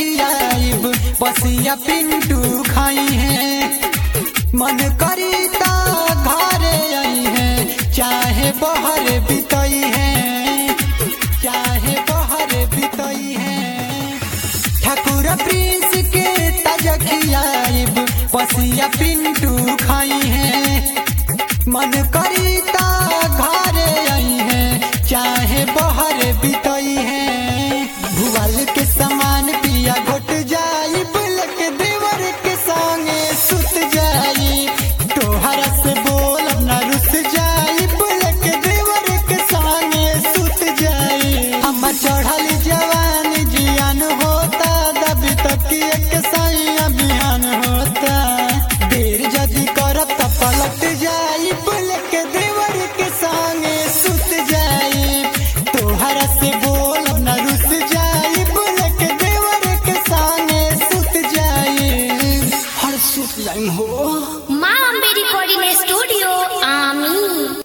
खियाइब बसिया पिंटू खाई है मन करी ता घरे आई है चाहे बहर बितई है चाहे बहर बितई है ठाकुर प्रिंस के तज खियाइब बसिया पिंटू खाई है मन करी ता घरे आई है चाहे बहर बितई है भुवल के समान पिया घोट जाई बुलक देवर के संगे सुत जाई तोहरा से बोल न रुस जाई बुलक देवर के संगे सुत जाई हम चढ़ल जवान जियान होता दबी तक एक साई अभियान होता देर जदी करब त पलट जाई बुलक देवर के संगे सुत जाई तोहरा से बोल न रुस जाई बुलक देवर के संगे सुत जाई हर सुत जाई हो